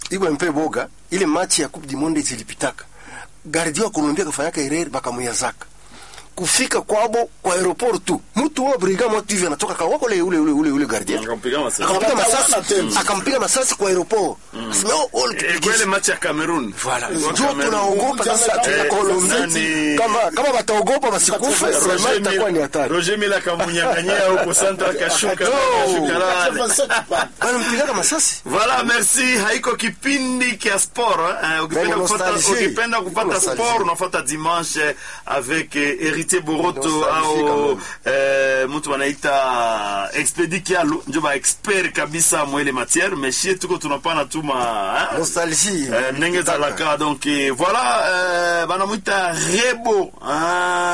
iko mpe boga ile machi ya Coupe du Monde zilipitaka gardien wa Colombia kafanyaka erreur bakamuyazaka kufika kwabo kwa aeroport tu mtu wa brigade mwa TV anatoka kwa wako ule ule ule ule, ule gardien Akampiga masasi. akampiga Akatawana masasi tena. akampiga masasi kwa aeroport asema oh oh Eh, kwa ile machi ya Cameroon. Voilà. Kwa Ndio Cameroon. tunaogopa sasa Eh, tuna Colombia nani- kama kama wataogopa wasikufe Roger vraiment itakuwa ni Mila- hatari Roger Mila akamunyang'anyia huko Santa akashuka No. akashuka lale. bana mpigaka masasi Voilà, merci. Haiko kipindi kia sport. Eh, ukipenda Belle kupata nostalgie. ukipenda kupata Nostalgie. sport unafuata dimanche avec eh, Héritier Boroto Nostalgie au quand eh, mtu wanaita Expedi Kialu ndio ba expert kabisa mwele matière mais shie tuko tunapana tuma hein? nostalgie Eh, ndenge ezalaka donc eh, voilà eh, banamwita rebo hein?